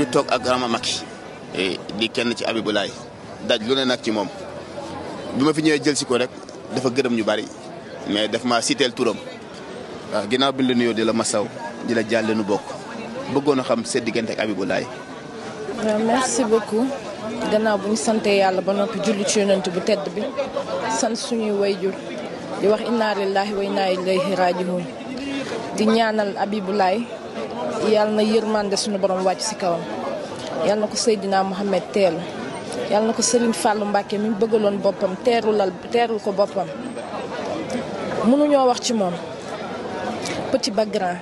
toog ak Rama Maki di kenn ci Abibulaay daj lu ne nag ci moom bi ma fi ñëwee jël si ko rek dafa gërëm ñu bari mais daf ma siteel turam waaw ginnaaw bi la nuyoo di la masaw di la jàlle nu bokk bëggoon a xam seen diggante ak Abibulaay waaw merci beaucoup gannaaw bu ñu sante yàlla ba noppi julli ci yonent bu tedd bi sant suñuy wayjur di wax inna lillahi wa inna ilayhi rajiun di ñaanal Abibulaay yàlla na yërmande suñu borom wàcc ci kawam yàlla na ko Seydina Mohamed teelu yàlla na ko Serigne Fallou Mbacke mi bëggaloon boppam teerulal teerul ko boppam mënuñoo wax ci moom petit ba grand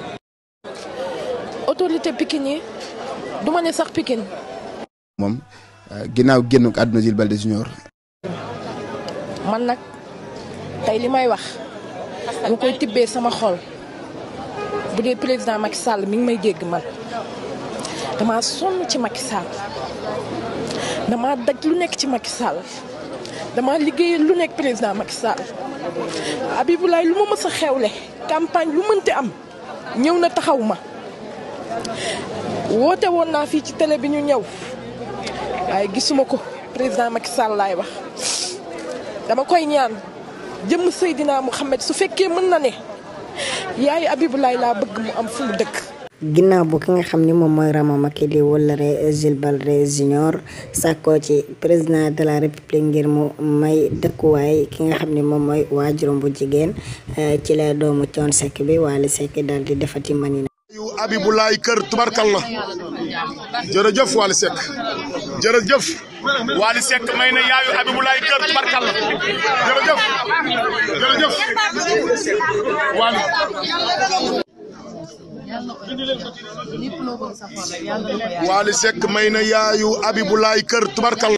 autorité Pikine yi du ma ne sax Pikine moom ginnaaw génn ko àdduna Jules Baldé Junior man nag tey li may wax dama koy tibbee sama xol bu dee président Macky Sall mi ngi may dégg man dama sonn ci Macky Sall dama daj lu nekk ci Macky Sall dama liggéeyal lu nekk président Macky Sall Abibulaay lu ma mës a xewle campagne lu mënti am ñëw na taxaw ma woote woon naa fii ci télé bi ñu ñëw waaye gisuma ko président Macky Sall laay wax dama koy ñaan jëmm Seydina Mouhamed su fekkee mën na ne yaay Abibulaay laa bëgg mu am fu mu dëkk. ginnaaw bu ki nga xam ni moom mooy Rama Maki di wëllare Jules Baldé Junior sàkkoo ci président de la république ngir mu may dëkkuwaay ki nga xam ni moom mooy waajuram bu jigéen ci la doomu Thione Seck bi Wally Seck daal di defati mani yu Abibulaay kër tubarkalla jërëjëf Wally Seck jërëjëf Wally Seck may na yaayu Abibulaay kër tubarkalla jërëjëf jërëjëf Wally Wally Seck may na yaayu Abibulaay kër tubarkalla